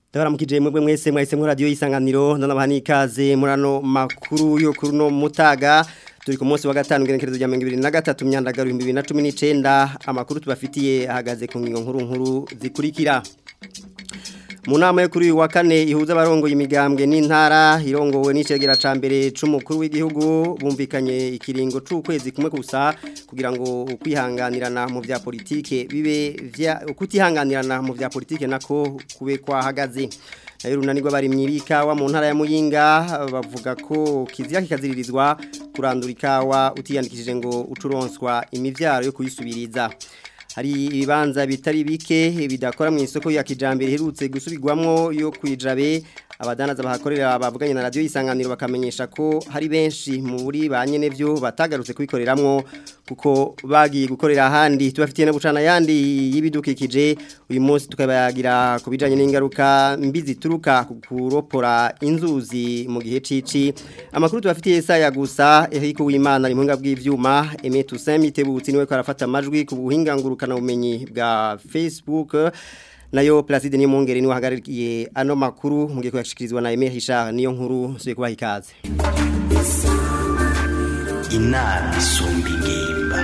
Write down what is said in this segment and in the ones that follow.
Ndabaramukije mwebwe mwese mwahise mu radio y'isanganiro ndanabaha ikaze murano makuru yo kuri no mutaga turi ku munsi wa gatanu ngerekerezo rya 2023 myandagaro 2019 amakuru tubafitiye ahagaze ku ngingo nkuru nkuru zikurikira mu nama yo kuri uyu wa kane ihuza abarongoye imigambwe n'intara irongowe n'icegera ca mbere c'umukuru w'igihugu bumvikanye ikiringo c'ukwezi kumwe gusa kugira ngo ukwihanganirana mu vya politike bibe vya kutihanganirana mu vya politike nako kube kwahagaze nayo runanirwa bari mwirikawa mu ntara ya Muyinga bavuga ko kizira kikaziririzwa kurandura ikawa utiyandikishije ngo ucuronswa imivyaro yo kuyisubiriza hari ibibanza bitari bike bidakora mu isoko ya kijambere herutse gusubirwamwo yo kwijabe abadanaza bahakorera bavuganye na radio isanganiro bakamenyesha ko hari benshi mu buri banyene byo batagarutse kubikoreramwo kuko bagiye gukorera ahandi tubafitiye na bucana yandi y'ibidukikije uyu munsi tukabagira kubijanye n'ingaruka mbi zituruka kuropora inzuzi mu gihe cici amakuru tubafitiye saya gusa Eric Uwimana ari muhinga bw'ivyuma Aimé Toussaint Mitebutsi niwe ko arafata amajwi ku buhinga ngurukana bumenyi bwa Facebook nayo Placide ni mungere ni wahagarariye ano makuru mugiye kuyashikirizwa na Aimé Richard niyo nkuru suye kubaha ikaze inama isumba ingimba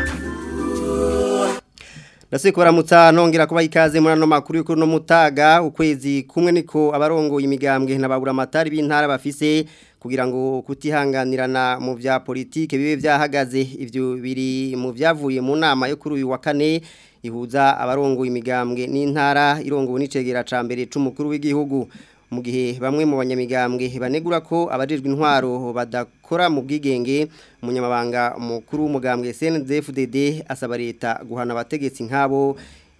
Nase kubaramutsa nongera kubaha ikaze muri ano makuru y'uko no mutaga ukwezi kumwe niko abarongoye imigambwe nababura amatari b'intara bafise kugira ngo kutihanganirana mu vya politike bibe vyahagaze ivyo biri mu vyavuye mu nama yo kuri uyu wa kane ihuza abarongoye imigambwe n'intara irongowe n'icegera ca mbere c'umukuru w'igihugu mu gihe bamwe mu banyamigambwe banegura ko abajejwe intwaro badakora mu bwigenge umunyamabanga mukuru w'umugambwe CNDD-FDD asaba leta guhana abategetsi nk'abo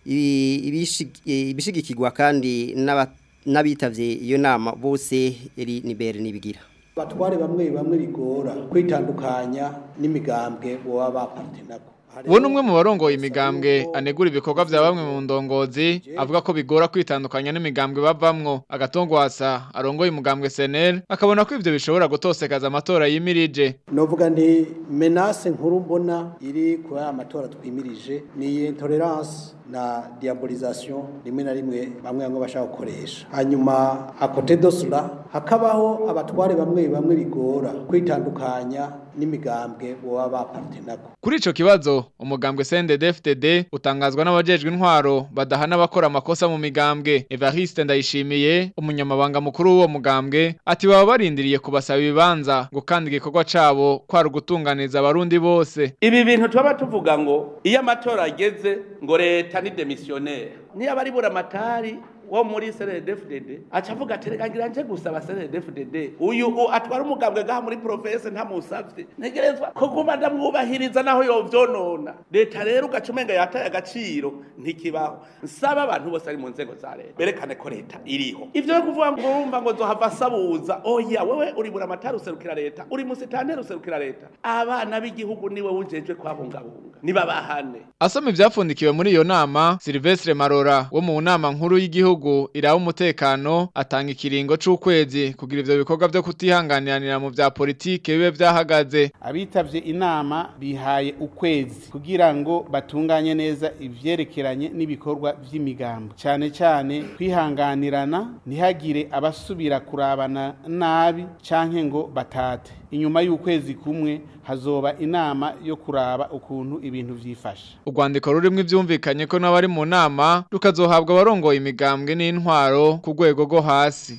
ibishigikirwa kandi n'abitavye iyo nama bose eri nibere nibigira batware bamwe bamwe bigora kwitandukanya n'imigambwe boba bapartenako ubu ni umwe mu barongoye imigambwe anegura ibikorwa bya bamwe mu ndongozi avuga ko bigora kwitandukanya n'imigambwe bavamwo agatongwasa arongoye umugambwe seneri akabona ko ibyo bishobora gutosekaza amatora yimirije novuga nti menase nkuru mbona iri kuri aya matora twimirije ni intolerance na diabolisation rimwe na rimwe bamwe bamwe bashaka gukoresha hanyuma akote dosura hakabaho abatware bamwe bamwe bigora kwitandukanya n'imigambwe boba bapartenako kuri ico kibazo umugambwe CNDD-FDD utangazwa n'abajejwe intwaro badahana bakora amakosa mu migambwe Evariste Ndayishimiye umunyamabanga mukuru w'uwo mugambwe ati baba barindiriye kubasaba ibibanza ngo kandi igikorwa cabo kwari ugutunganiza abarundi bose ibi bintu tuba tuvuga ngo iyo amatora ageze ngo leta ni demissionnaire niyo abari buramatari wo muri CNDD-FDD aca avuga ati reka ngira nje gusaba CNDD-FDD uyu atwara umugambwe gaha muri province ntamusavye ntegerezwa ko guma ndamwubahiriza naho yovyonona leta rero ugaca umenga yataye agaciro ntikibaho nsaba abantu bose ari mu nzego za leta berekane ko leta iriho ivyo yo kuvuga ngo urumva ngo zohava sabuza oya wewe uri buramatari userukira leta uri musitanteri userukira leta abana b'igihugu niwe wujejwe kwabungabunga nibabahane asoma ivyapfundikiwe muri iyo nama Silvestre Marora wo mu nama nkuru y'igihugu gihugu iraho umutekano atanga ikiringo c'ukwezi kugira ivyo bikorwa vyo kutihanganiranira mu vya politike bibe vyahagaze abitavye inama bihaye ukwezi kugira ngo batunganye neza ivyerekeranye n'ibikorwa vy'imigambo cyane cyane kwihanganirana ntihagire abasubira kurabana nabi canke ngo batate inyuma y'ukwezi kumwe hazoba inama yo kuraba ukuntu ibintu vyifashe urwandiko rurimo ivyumvikanye ko n'abari mu nama rukazohabwa abarongoye imigambwe n'intwaro ku rwego rwo hasi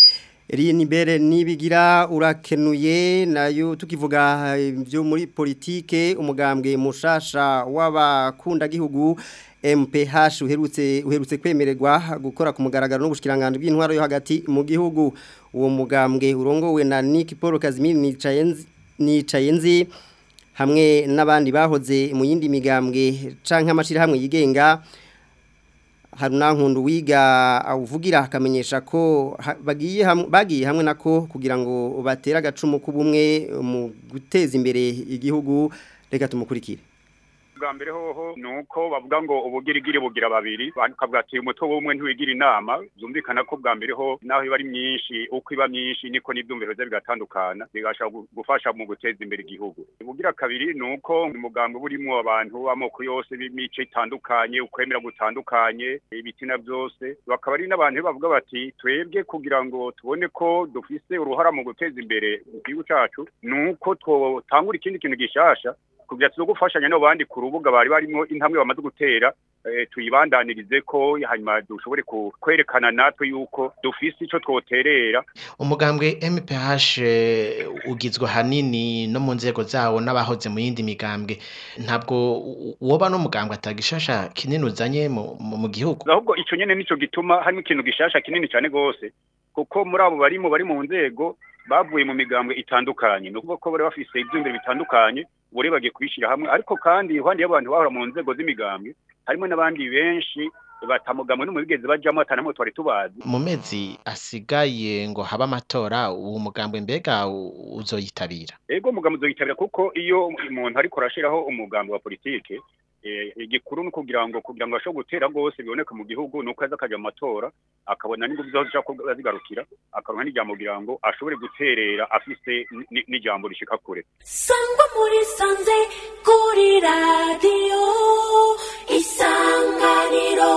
Eri nibere nibigira urakenuye nayo tukivuga byo muri politike umugambwe mushasha w'abakunda gihugu MPH uherutse uherutse kwemererwa gukora ku mugaragaro n'ubushikiranganje bw'intwaro yo hagati mu gihugu uwo mugambwe urongowe na Nick Paul Kazimiri Nicayenzi Nicayenzi hamwe n'abandi bahoze mu yindi migambwe canke amashira hamwe yigenga haruna nkundu wiga awuvugira akamenyesha ko bagiye hamwe bagiye hamwe nako kugira ngo batera agacumu k'ubumwe mu guteza imbere igihugu reka tumukurikire bwa mbere hoho ni uko bavuga ngo ubugirigiri bugira babiri bakavuga ati umutwe w'umwe ntiwigira inama byumvikana ko bwa mbere ho naho iba ari myinshi uko iba myinshi niko n'ibyumviro bye bigatandukana bigashobora gufasha mu guteza imbere igihugu ubugira kabiri ni uko umugambi burimo abantu b'amoko yose b'imico itandukanye ukwemera gutandukanye ibitina byose bakaba ari n'abantu bavuga bati twebwe kugira ngo tubone ko dufise uruhara mu guteza imbere igihugu cyacu ni uko twotangura ikindi kintu gishasha kugira tuzo gufashanya no bandi ku rubuga bari barimo intambwe bamaze gutera tuyibandanirize ko hanyuma dushobore kwerekana natwe yuko dufise ico twoterera umugambwe MPH ugizwe hanini no mu nzego zawo n'abahoze mu yindi migambwe ntabwo woba no mugambwe atagishasha kinini uzanye mu gihugu ahubwo ico nyene nico gituma harimo ikintu gishasha kinini cyane gose kuko muri abo barimo bari mu nzego bavuye mu migambwe itandukanye ni ukuvuga ko bari bafise ibyumviro bitandukanye buri bagiye kubishyira hamwe ariko kandi iruhande y'abantu bahora mu nzego z'imigambwe harimo n'abandi benshi batamugamwe no mu bigeze bajamo atanamwe twari tubazi mu mezi asigaye ngo habe amatora uwo mugambwe mbega uzoyitabira ego umugambi uzoyitabira kuko iyo umuntu ariko arashiraho umugambi wa politike igikuru ni ukugira ngo kugira ngo ashobore gutera rwose biboneka mu gihugu ni uko aza akajya mu matora akabona n'ingufu zose ashobora zigarukira akaronka n'ijambo kugira ngo ashobore guterera afise n'ijambo rishika kure sangwa muri sanze kuri radiyo isanganiro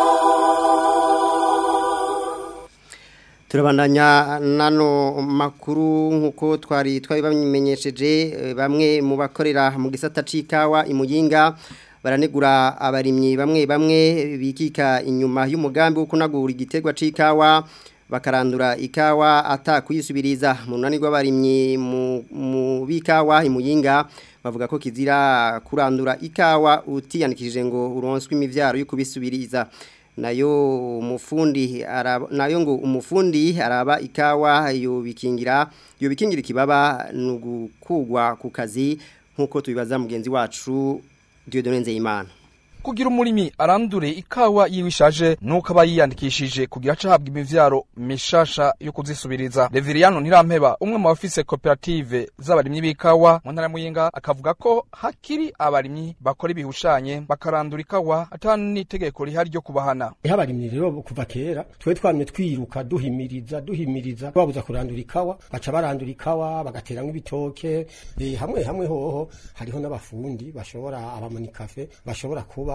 turabandanya nano makuru nk'uko twari twari babimenyesheje bamwe mu bakorera mu gisata c'ikawa imuyinga baranegura abarimyi bamwe bamwe bikika inyuma y'umugambi wo kunagura igiterwa c'ikawa bakarandura ikawa atakuyisubiriza mu runani rw'abarimyi mu bikawa imuyinga bavuga ko kizira kurandura ikawa utiyandikishije ngo uronswe imivyaro yo kubisubiriza nayo umufundi araba nayo ngo umufundi araba ikawa yo bikingira yo bikingira ikibaba nugukugwa ku kazi nkuko tubibaza mugenzi wacu Dieudonne Nzeyimana kugira umurimi arandure ikawa yiwishaje nuko aba yiyandikishije kugira acahabwa imivyaro mishasha yo kuzisubiriza Reveriano Ntirampeba umwe mu bafise koperative z'abarimyi b'ikawa mu ntara muyinga akavuga ko hakiri abarimyi bakora ibihushanye bakarandura ikawa atanu n'itegeko rihari ryo kubahana Eha abarimyi rero kuva kera twe twamye twiruka duhimiriza duhimiriza babuza kurandura ikawa baca barandura ikawa bagateramwo ibitoke e, hamwe hamwe hoho hariho n'abafundi bashobora abamanikafe bashobora kuba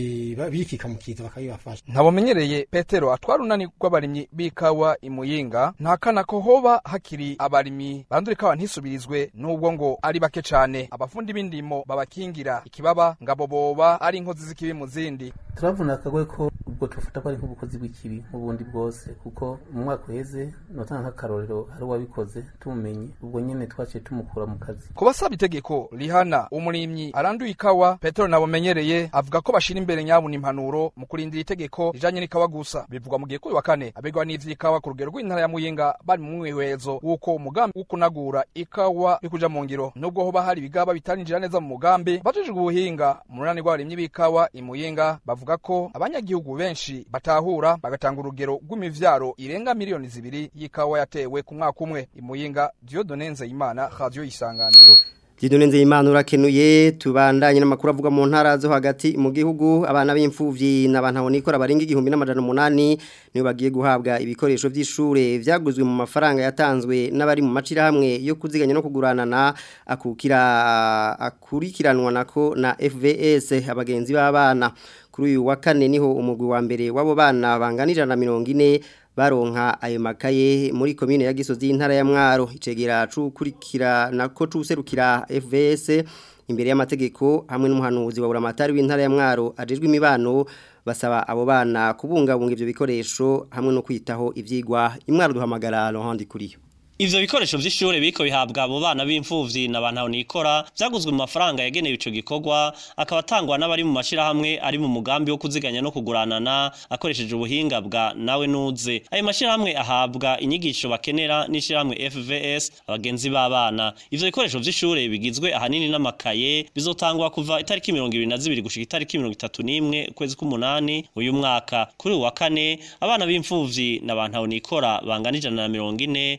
bikika mu kiza bakabibafasha ntabumenyereye petero atwara unani rw'abarimyi b'ikawa imuyinga ntakana ko hoba hakiri abarimyi barandura ikawa ntisubirizwe n'ubwo ngo ari bake cane abafundi b'indimo babakingira ikibaba ngabo boba ari inkozi z'ikibi mu zindi turavuna akagwe ko ubwo tufata ko ari nk'ubukozi bw'ikibi nk'ubundi bwose kuko mu mwaka uheze notanga nk'akarorero hari uwabikoze tumumenye ubwo nyene twaciye tumukura mu kazi ku basaba itegeko rihana umurimyi aranduye ikawa petero nabumenyereye avuga ko bashira imbere nyabuna impanuro mu kurindira itegeko rijanye n'ikawa gusa bivugwa mu gihe kuri wa kane abegwa n'ivy'ikawa ku rugero rw'intara ya muyinga bari mu mwihwezo w'uko umugambi wo kunagura ikawa uri kuja mu ngiro nubwo hoba hari ibigaba bitarinjira neza mu mugambi bajejwe ubuhinga mu runani rw'abarimyi b'ikawa imuyinga bavuga ko abanyagihugu benshi batahura bagatanga urugero rw'imivyaro irenga miliyoni zibiri y'ikawa yatewe ku mwaka umwe imuyinga Dieudonne Nzeyimana radio isanganiro Dieudonne Nzeyimana urakenuye tubandanye n'amakuru avuga mu ntara zo hagati mu gihugu abana b'imfuvyi n'abantu nikora barenga igihumbi n'amajana umunani niyo bagiye guhabwa ibikoresho vy'ishure vyaguzwe mu mafaranga yatanzwe n'abari mu macira hamwe yo kuziganya no kuguranana akukira akurikiranwa nako na FVS abagenzi b'abana kuri uyu wa kane niho umugwi wa mbere w'abo bana banganira na 40 baronka ayo makaye muri komine ya Gisozi y'intara ya Mwaro icegera cukurikira nako cuserukira FVS imbere y'amategeko hamwe n'umuhanuzi wa buramatari w'intara ya Mwaro ajejwe imibano basaba abo bana kubungabunga ivyo bikoresho hamwe no kwitaho ivyigwa imwaro duhamagara Laurent kuriyo Ivyo bikoresho vy'ishure biko bihabwa abo bana b'imfuvyi na bantu nikora vyaguzwe mu mafaranga yagenewe ico gikorwa akaba atangwa n'abari mu mashira hamwe ari mu mugambi wo kuziganya no kuguranana akoresheje ubuhinga bwa nawe nuze ayo mashira hamwe ahabwa inyigisho bakenera n'ishira hamwe FVS abagenzi b'abana ivyo bikoresho vy'ishure bigizwe ahanini n'amakaye bizotangwa kuva itariki 22 gushika itariki 31 kwezi k'umunani uyu mwaka kuri uwa kane abana b'imfuvyi na bantu nikora banganijana na 40 bararose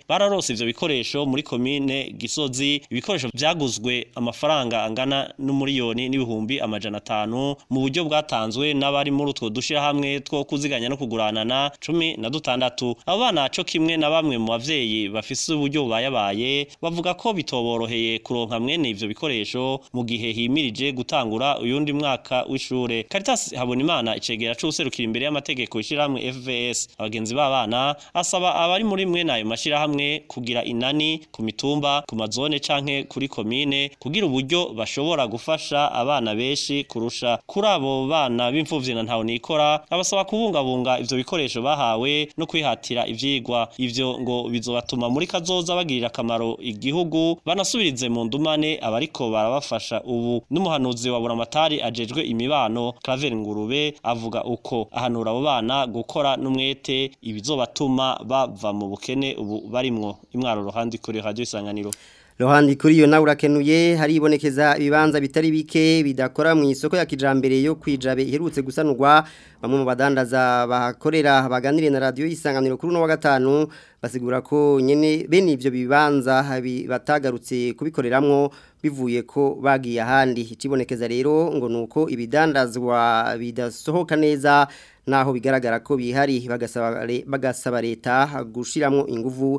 kuronsa ivyo bikoresho muri komine Gisozi ibikoresho vyaguzwe amafaranga angana n'umuriyoni n'ibihumbi amajana atanu mu buryo bwatanzwe n'abari muri utwo dushira hamwe two kuziganya no kuguranana cumi na dutandatu abo bana co kimwe na bamwe mu bavyeyi bafise uburyo bubayabaye bavuga ko bitoboroheye kuronka mwene ivyo bikoresho mu gihe himirije gutangura uyundi mwaka w'ishure Caritas Habonimana icegera c'userukira imbere y'amategeko ishiramwe FVS abagenzi b'abana asaba abari muri mwe nayo mashirahamwe kugira inani ku mitumba ku mazone canke kuri komine kugira uburyo bashobora gufasha abana benshi kurusha kuri abo bana b'imfuvyi na ntaho nikora abasaba kubungabunga ivyo bikoresho bahawe no kwihatira ivyigwa ivyo ngo bizobatuma muri kazoza bagirira akamaro igihugu banasubirize mu ndumane abariko barabafasha ubu n'umuhanuzi wa buramatari ajejwe imibano Claver Ngurube avuga uko ahanura abo bana gukora n'umwete ibizobatuma bava mu bukene ubu barimwo imwaro ruhandi kuri radio isanganiro Rohandi kuri yo nawe urakenuye haribonekeza ibibanza bitari bike bidakora mu isoko ya kijambere yo kwijabe iherutse gusanurwa bamwe mu badandaza bahakorera baganiriye na radio isanganiro kuri no wa gatanu basigura ko nyene bene ivyo bibanza batagarutse kubikoreramwo bivuye ko bagiye ahandi ikibonekeza rero ngo nuko ibidandazwa bidasohoka neza naho bigaragara ko bihari bagasaba bagasaba leta gushiramo inguvu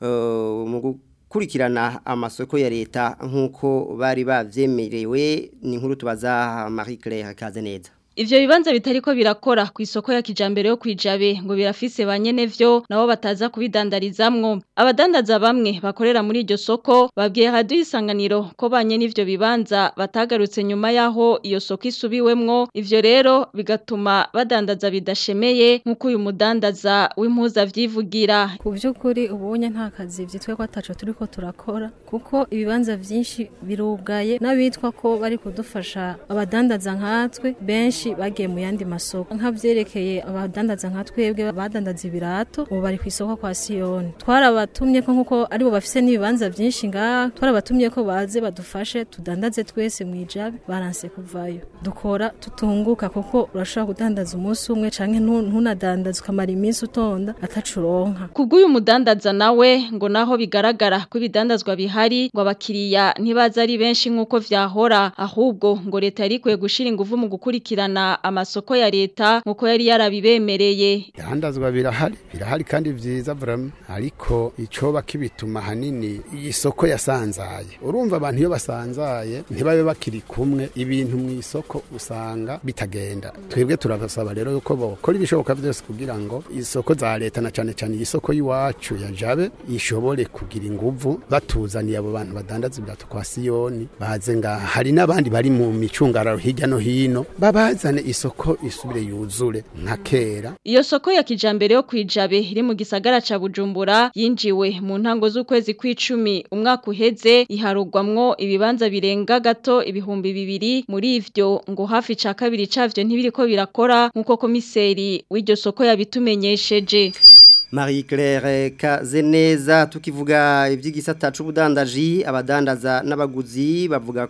uh, mu kurikirana amasoko ya leta nk'uko bari babyemerewe ni nkuru tubaza Marie Claire Kazeneza Ivyo bibanza bitariko birakora ku isoko ya kijambere yo kwijabe ngo birafise banyene vyo nabo bataza kubidandarizamwo abadandaza bamwe bakorera muri iryo soko babwiye radio isanganiro ko banyene ivyo bibanza batagarutse nyuma yaho iyo soko isubiwemwo ivyo rero bigatuma badandaza bidashemeye nkuko uyu mudandaza w'impuza vyivugira ku by'ukuri ubonye nta kazi vyitwe ko ataco turiko turakora kuko ibibanza vyinshi birugaye n'abitwa ko bari kudufasha abadandaza nkatwe benshi bagiye mu yandi masoko nk'avyerekeye abadandaza nka twebwe badandaza ibirato ubu bari ku isoko kwa Siyoni twarabatumye ko nkuko aribo bafise n'ibibanza byinshi ngaha twarabatumye ko baze badufashe tudandaze twese mu ijabe baranse kuvayo dukora tutunguka kuko urashobora kudandaza umunsi umwe canke ntunadandaza ukamara iminsi utonda atacuronka kubw'uyu mudandaza nawe ngo naho bigaragara ko ibidandazwa bihari ngo abakiriya ntibaza ari benshi nk'uko vyahora ahubwo ngo leta yari ikwiye gushira inguvu mu gukurikirana amasoko ya leta nkuko yari yarabibemereye Ihandazwa birahari birahari kandi vyiza vraiment ariko icoba kibituma hanini iyi soko yasanzaye urumva abantu iyo basanzaye ntibabe bakiri kumwe ibintu mu isoko usanga bitagenda twebwe turabasaba rero yuko bokora ibishoboka byose kugira ngo isoko za leta na cane cane isoko y'iwacu ya Jabe ishobore kugira inguvu batuzaniye abo bantu badandaza ibirato kwa Siyoni baze nga hari n'abandi bari mu micungararo hirya no hino babazane isoko isubire yuzure nka kera iyo soko ya kijambere yo kwijabe iri mu gisagara ca Bujumbura yinjiwe mu ntango z'ukwezi kw'icumi umwaka uheze iharugwamwo ibibanza birenga gato ibihumbi bibiri muri ivyo ngo hafi ca kabiri cavyo ntibiriko birakora nkuko komiseri w'iryo soko yabitumenyesheje Marie Claire Kazeneza tukivuga ivy'igisata c'ubudandaji abadandaza n'abaguzi bavuga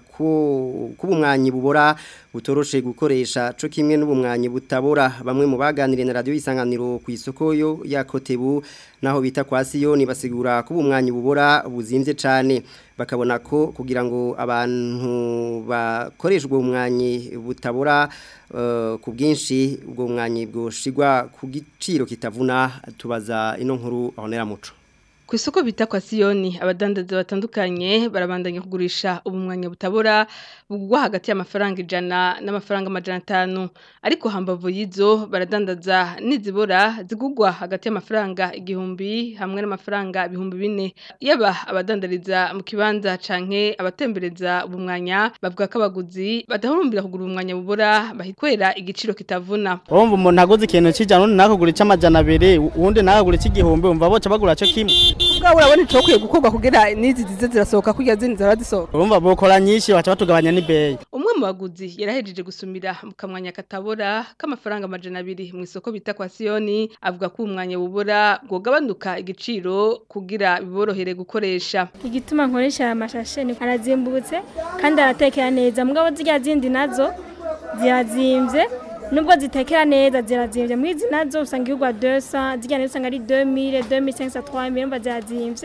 ko kubumwanyi bubora butoroshe gukoresha co kimwe n'ubumwanyi butabora bamwe mu baganiriye na radio isanganiro ku isoko yo ya Kotebu naho bita kwa Siyoni basigura ko ubumwanyi bubora buzimvye cane bakabona ko kugira ngo abantu bakoreshwe umwanyi butabora uh, ku bwinshi ubwo umwanyi bwoshigwa ku giciro kitavuna tubaza ino nkuru ahonera muco ku isoko bita kwa siyoni abadandaza batandukanye barabandanya kugurisha ubumwanya butabora bugwa hagati y'amafaranga ijana n'amafaranga amajana atanu ariko hambavu y'izo baradandaza n'izibora zigugwa hagati y'amafaranga igihumbi hamwe n'amafaranga ibihumbi bine yaba abadandariza mu kibanza canke abatembereza ubumwanya bavuga ko abaguzi badahurumbira kugura ubumwanya bubora bahikwera igiciro kitavuna urumva umuntu aguze ikintu c'ijana undi nakagura ic'amajana abiri uwundi nakagura ic'igihumbi umva boca bagura co kimwe ubwawe urabona icokwiye gukorwa kugira n'izi zize zirasohoka kugira zindi zara zisohoka urumva bokora nyinshi baca batugabanya n'ibeyi umwe mu baguzi yarahejeje gusumira mu kamwanya katabora k'amafaranga amajana abiri mu isoko bita kwa siyoni avuga ko umwanya bubura bwogabanuka igiciro kugira biborohere gukoresha igituma nkoresha aya mashashe ni arazimbutse kandi aratekera neza mugabo zirya zindi nazo zirazimbye nubwo zitekera neza zirazimbye muri izi nazo usanga igurwa 200 zijya nazo usanga ari 2000 2500 3000 umva zirazimbye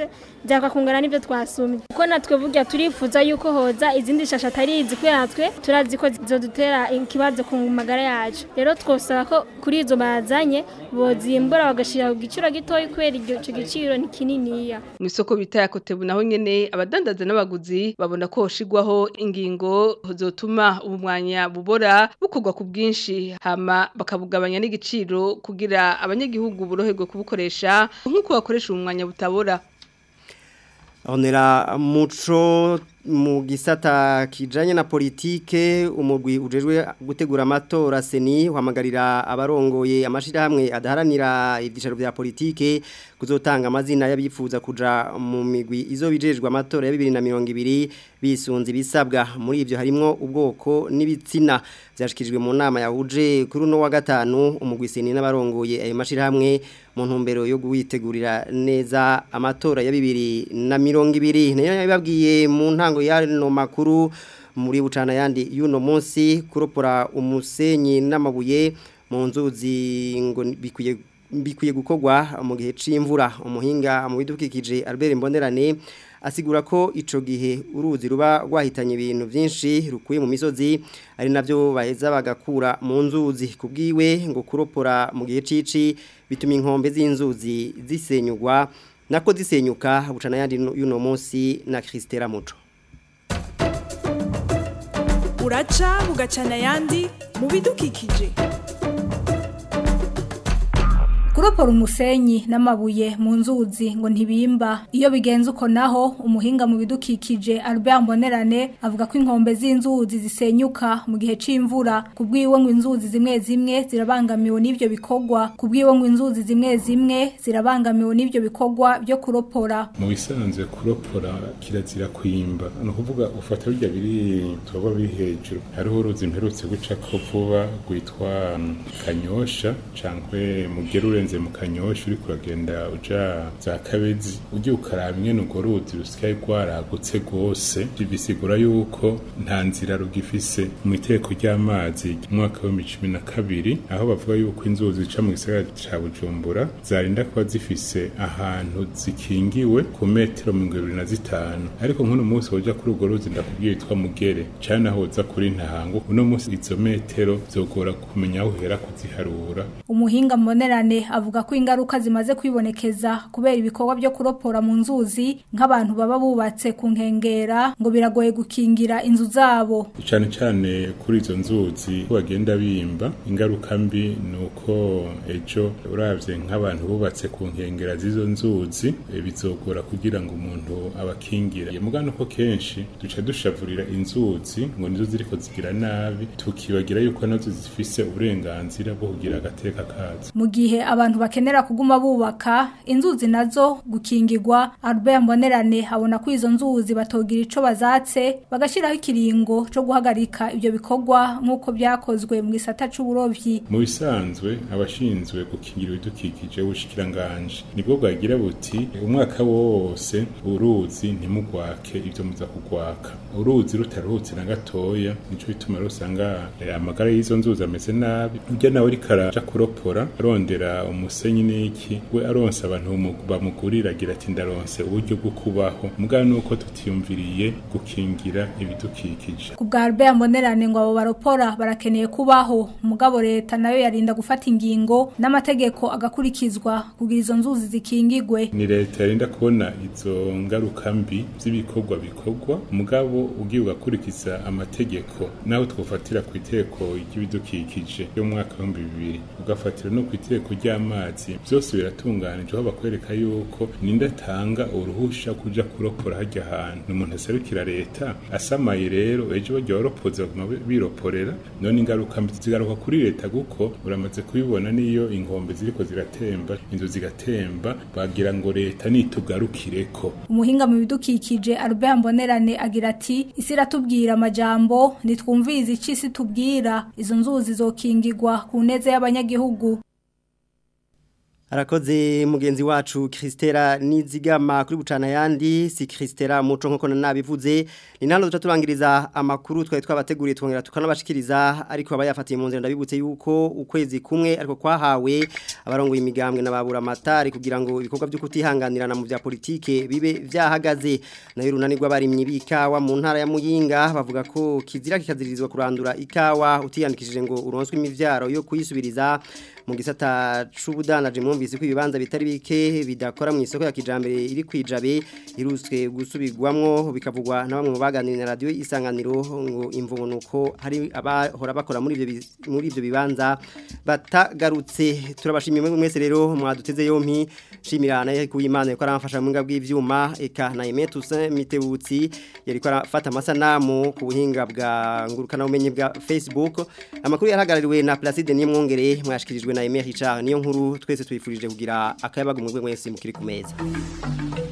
byakakungana n'ibyo twasumye kuko natwe burya turifuza yuko hoza izindi shasha atari izi kubera natwe turazi ko zodutera ikibazo ku magara yacu rero twosaba ko kuri izo bazanye bozimbura bagashyira ku giciro gitoya kubera icyo giciro ni kininiya mu isoko bita ya kotebu naho nyene abadandaza n'abaguzi babona ko hoshigwaho ingingo zotuma ubumwanya bubora bukorwa ku bwinshi hama bakabugabanya n'igiciro kugira abanyagihugu boroherwe kubukoresha nk'uko bakoresha ubumwanya butabora Honera muco mu gisata kijanye na politike umugwi ujejwe gutegura amatora seni uhamagarira abarongoye amashirahamwe adaharanira ibyicaro bya politike kuzotanga amazina y'abifuza kuja mu migwi izo bijejwe amatora ya 2020 bisunze bisabwa muri ivyo harimo ubwoko n'ibitsina byashikirijwe mu nama yahuje kuri uno wa gatanu umugwi seni n'abarongoye ayo mashirahamwe mu ntumbero yo guwitegurira neza amatora ya 2020 nayo yababwiye mu ntango y'ano makuru muri bucana yandi y'uno munsi kuropora umusenyi n'amabuye mu nzuzi ngo bikwiye bikwiye gukorwa mu gihe c'imvura umuhinga mu bidukikije Albert Mbonerane asigura ko ico gihe uruzi ruba rwahitanye ibintu byinshi rukuye mu misozi ari navyo baheza bagakura mu nzuzi kubwiwe ngo kuropora mu gihe cici bituma inkombe z'inzuzi zisenyugwa nako zisenyuka bucana yandi y'uno munsi na Christela Muco uraca bugacana ayandi mu bidukikije kuropora umusenyi n'amabuye mu nzuzi ngo ntibimba iyo bigenze uko naho umuhinga mu bidukikije Albert Mbonerane avuga ko inkombe z'inzuzi zisenyuka mu gihe c'imvura kubwiwe ngo inzuzi zimwe zimwe zirabangamiwe n'ivyo bikorwa kubwiwe ngo inzuzi zimwe zimwe zirabangamiwe n'ivyo bikorwa byo kuropora mu bisanzwe kuropora kirazira kwimba ni ukuvuga ufata bijya biri tuba biri hejuru hariho uruzi mperutse guca ko vuba rwitwa kanyosha cankwe mugerure urenze mu kanyosha uri kuragenda uja za kabezi ugiye ukaraba imwe nugo ruzi rusigaye rwaragutse rwose bisigura yuko nta nzira rugifise mu iteko ry'amazi umwaka wa cumi na kabiri aho bavuga yuko inzuzi zica mu gisagara ca bujumbura zarinda kuba zifise ahantu zikingiwe ku metero mirongo ibiri na zitanu ariko nk'uno munsi woja kuri urwo ruzi ndakubwiye yitwa mugere cane aho uza kuri ntango uno munsi izo metero zogora kumenya aho uhera kuziharura umuhinga mbonerane avuga ko ingaruka zimaze kwibonekeza kubera ibikorwa byo kuropora mu nzuzi nk'abantu baba bubatse ku nkengera ngo biragoye gukingira inzu zabo cyane cyane kuri izo nzuzi bagenda bimba ingaruka mbi ni uko ejo urabye nk'abantu bubatse ku nkengera z'izo nzuzi bizogora kugira ngo umuntu abakingire mugano ko kenshi duca dushavurira inzuzi ngo nizo ziriko zigira nabi tukibagira yuko nazo zifise uburenganzira bwo kugira agateka kazo mu gihe abantu bakenera kuguma bubaka inzuzi nazo gukingirwa Albert Mbonerane abona ko izo nzuzi batogira ico bazatse bagashiraho ikiringo co guhagarika ibyo bikorwa nk'uko byakozwe mu gisata c'uburovyi mu bisanzwe abashinzwe gukingira ibidukikije ubushikiranganje nibwo bwagira buti umwaka wose uruzi ntimugwake ibyo muza kugwaka uruzi rutaruhutse na gatoya nico bituma rusanga amagara y'izo nzuzi ameze nabi ujya nawe ariko araja kuropora arondera umusenyi n'iki we aronse abantu bamugurira agira ati ndaronse uburyo bwo kubaho mugabo nuko tutiyumviriye gukingira ibidukikije ku bwa Albert Mbonerane ngo abo baropora barakeneye kubaho mugabo leta nayo yarinda gufata ingingo n'amategeko agakurikizwa kugira izo nzuzi zikingigwe ni leta yarinda kubona izo ngaruka mbi z'ibikorwa bikorwa mugabo ugiye ugakurikiza amategeko naho twofatira ku iteko ry'ibidukikije yo mu mwaka w'ibihumbi bibiri ugafatira no ku iteko ry'amazi byose biratunganije aho bakwereka yuko ninde atanga uruhusha kuja kuropora hajya ahantu umuntu aserukira leta asamaye rero ejo bajya baropoza baguma biroporera none ingaruka zigaruka kuri leta kuko uramaze kubibona niyo inkombe ziriko ziratemba inzu zigatemba bagira ngo leta nitugarukireko umuhinga mu bidukikije Albert Mbonerane agira ati isi iratubwira amajambo nitwumvirize ici isi tubwira izo nzuzi zokingirwa ku neze y'abanyagihugu Arakoze mugenzi wacu Kristera Nizigama kuri bucana yandi si Kristera muco nko nabivuze ni nano tuturangiriza amakuru twari twabateguriye twongera tukanabashikiriza ariko abayafatiye mu nzira ndabibutse yuko ukwezi kumwe ariko kwahawe abarongoye imigambwe nababura amatari kugira ngo ibikorwa byo kutihanganirana mu bya politike bibe vyahagaze nayo runanirwa barimye bikawa mu ntara ya Muyinga bavuga ko kizira kikazirizwa kurandura ikawa utiyandikishije ngo uronswe imivyaro yo kuyisubiriza mu gisata c'ubudanaje mwumvise ko ibibanza bitari bike bidakora mu isoko ya kijambere iri kwijabe iruswe gusubirwamwo bikavugwa na bamwe mu baganira na radio isanganiro ngo imvunuko hari abahora bakora muri ivyo muri ivyo bibanza batagarutse turabashimiye mwese rero mwaduteze yompi shimirana ku Imana ko aramfasha mu ngabwi ivyuma eka na Aimé Toussaint Mitebutsi yari ko arafata amasanamu ku buhinga bwa ngurukana umenye bwa Facebook amakuru yarahagarariwe na Placide Nimwongere mwashikirijwe na Aimé Richard niyo nkuru twese twifurije kugira akayabaga mu rwego mwese mukiri ku meza